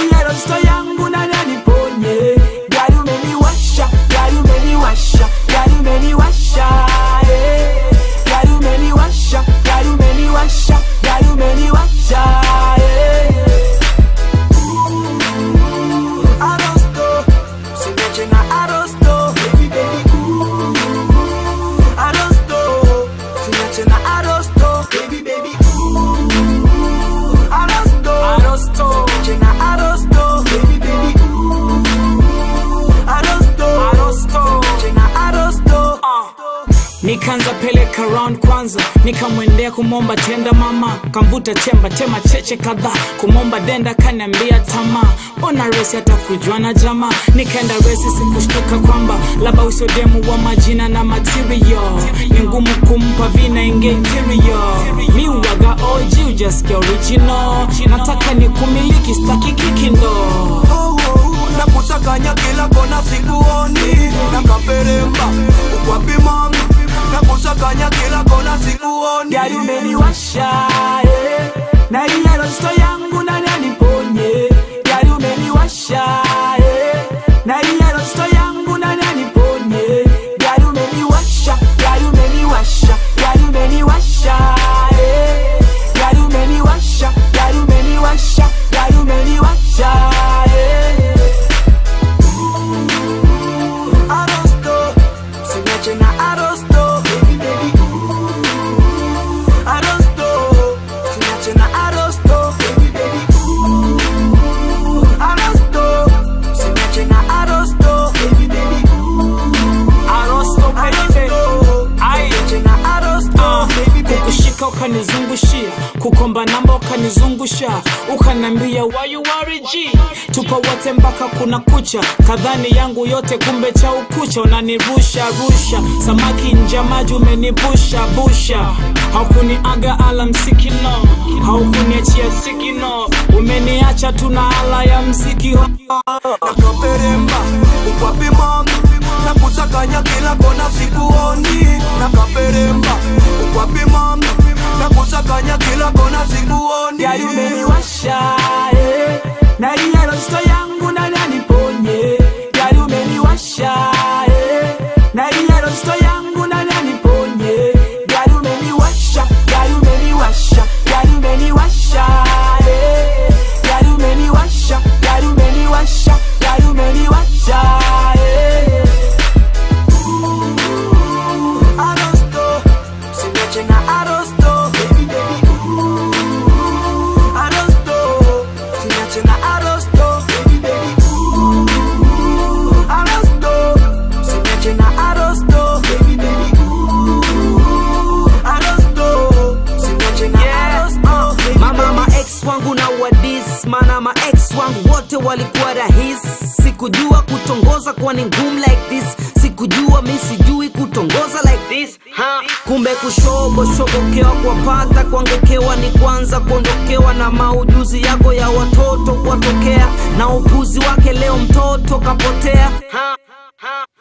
ndani ya rosto yangu nani aniponye gari umeniwasha gari umeniwasha gari umeniwasha eh. gari umeniwasha gari umeniwasha gari umeniwasha eh. Arosto, usiniache na Arosto, baby baby ooh. Arosto, usiniache na Arosto, baby baby ooh. Arosto, Arosto, usiniache na Arosto, baby baby ooh. Arosto, Arosto, usiniache na Arosto. Nikanza peleka round kwanza, nikamwendea kumomba tenda mama, kamvuta chemba tema cheche kadhaa, kumomba denda kaniambia tamaa, ona resi hata kujua na jamaa, nikaenda resi sikushtuka kwamba labda usodemu wa majina na material, ni ngumu kumpa vina inge interior, mi uwaga OG ujasikia original, nataka ni kumiliki staki kikindo Oh, oh, na kusakanya kila kona sikuoni na kaperemba ukwapi mama na kusakanya kila kona sikuoni gari umeniwasha eh. na ile rosto yangu nani aniponye gari umeniwasha eh. na ile rosto yangu nani aniponye gari umeniwasha gari umeniwasha gari umeniwasha eh. gari umeniwasha gari umeniwasha gari umeniwasha eh. Arosto, usiniache na Arosto, baby baby ooh. Arosto, usiniache na Arosto, baby baby ooh. Arosto, usiniache na Arosto, baby baby ooh. Arosto, Arosto, usiniache na Arosto, baby baby kukushika ukanizungushia kukomba namba ukanizungusha ukanambia why you worry G tupo wote mpaka kuna kucha kadhani yangu yote kumbe cha ukucha unanirusha rusha samaki nje ya maji umenivusha busha haukuniaga ala msikino haukuniachia sikino umeniacha tuna ala ya mziki na kaperemba ukwapi mama na kusakanya kila kona sikuoni na kaperemba ukwapi mama na kusakanya kila kona sikuoni gari umeniwasha eh. na ile rosto yangu nani aniponye gari umeniwasha eh. na ile rosto yangu nani aniponye gari umeniwasha gari umeniwasha gari umeniwasha eh. gari umeniwasha gari umeniwasha gari umeniwasha eh. Arosto, usiniache na Arosto, baby baby ooh. Arosto, usiniache na Arosto, baby baby ooh. Arosto, usiniache na Arosto, baby baby ooh. Arosto, usiniache na Arosto, baby mama ma ex wangu na wadis mana ma ex wangu wote walikuwa rahis sikujua kutongoza kuwa ni ngumu like this sikujua mi sijui kutongoza like this ha. kumbe kushoboshobokewa kwapata kuangekewa ni kwanza kuondokewa na maujuzi yako ya watoto kuwatokea na upuzi wake leo mtoto kapotea ha. Ha.